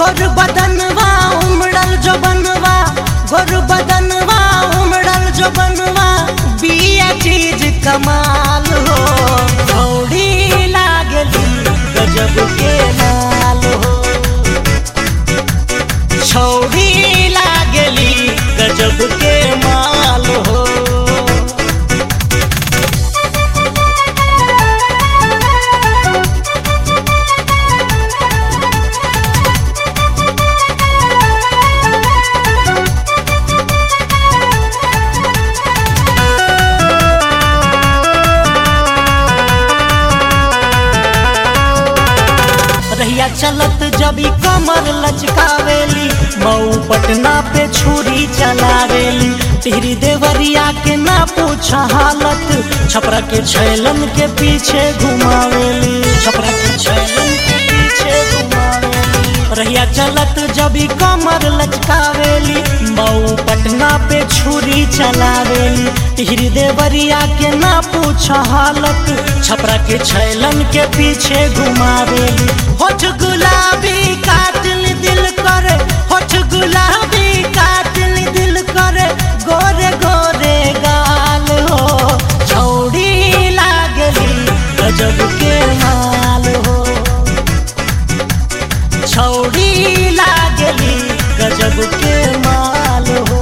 गोर बदनवा उमड़ल जो बनवा गोर बदनवा उमड़ल जो बनवा बिया चीज कमाल हो छौड़ी लागली गजब के माल हो छौड़ी लागली गजब के माल हो रहिया चलत जबी कमर लचकावेली मऊ पटना पे छुरी चलावेली टिहरी देवरिया के ना पूछ हालत छपरा के छैलन के पीछे घुमावेली छपरा के छैलन के पीछे घुमावेली रहिया चलत जबी कमर लचकावेली मऊ पटना पे छुरी चलावेली टिहरी देवरिया के ना पूछ हालत छपरा के छैलन के पीछे घुमावेली होठ गुलाबी कातिल दिल करे होठ गुलाबी कातिल दिल करे गोरे गोरे गाल हो छौड़ी लागली गजब के माल हो छौड़ी लागली गजब के माल हो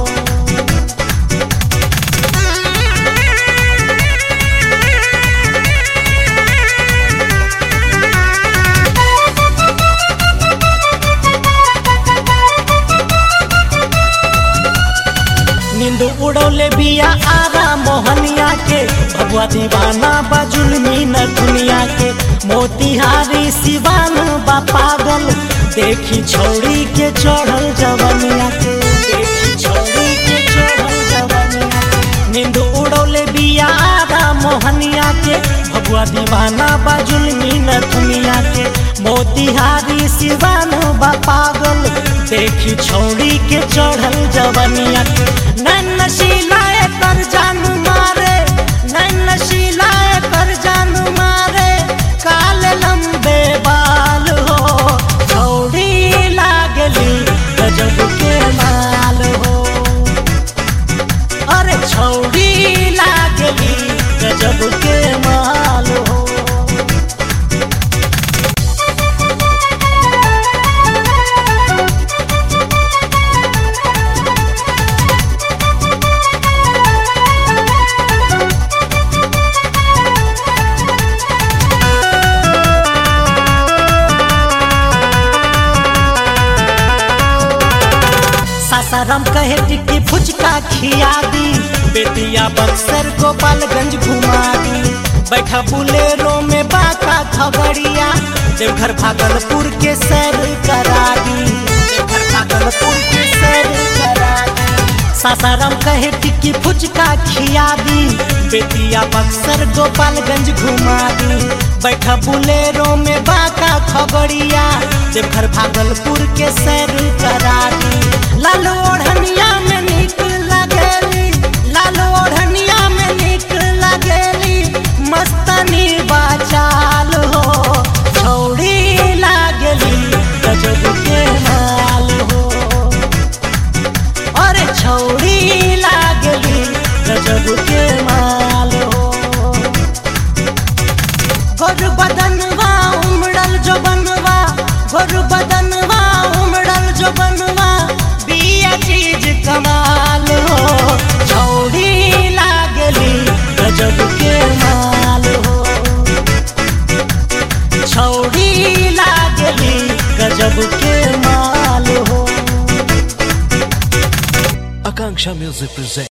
नींद उड़ौले बिया आरा मोहनिया के भगवा दीवाना बाजुलमी न दुनिया के मोतिहारी सिवान बा पागल देखी छौड़ी के चढ़ल जवनिया के देखी छौड़ी के चढ़ल जवनिया के नींद उड़ौले बिया आरा मोहनिया के भगवा दीवाना बाजुलमी न दुनिया के मोतिहारी सिवान बा पागल देखी छौड़ी के चढ़ल जवनिया के नैन नशीलाए कर जान मारे नैन नशीलाए कर जान मारे काले लंबे बाल हो छौड़ी लागली गजब के माल हो अरे छौड़ी लागली गजब के माल हो सासाराम कहे टिक्की फुचका खिया दी बेतिया बक्सर गोपालगंज घुमा दी बैठा बुलेरो में बाका खगड़िया देवघर भागलपुर के सैर करा दी देवघर भागलपुर के सैर करा दी सासाराम कहे टिक्की फुचका खिया दी बेतिया बक्सर गोपालगंज घुमा दी बैठा बुलेरो में बाका खगड़िया देवघर भागलपुर के सैर करा दी लाल ओढ़निया में निक लगेली लाल ओढ़निया में निक लगेली मस्तनी बाचाल हो छौड़ी लागली गजब के माल हो अरे छौड़ी लागली गजब के माल हो गोर बदनवा उमड़ल जो बनवा गोर बदनवा उमड़ल जो बनवा बिया चीज कमाल हो छौड़ी लागली गजब के माल हो छौड़ी लागली गजब के माल हो Akanksha Music presents.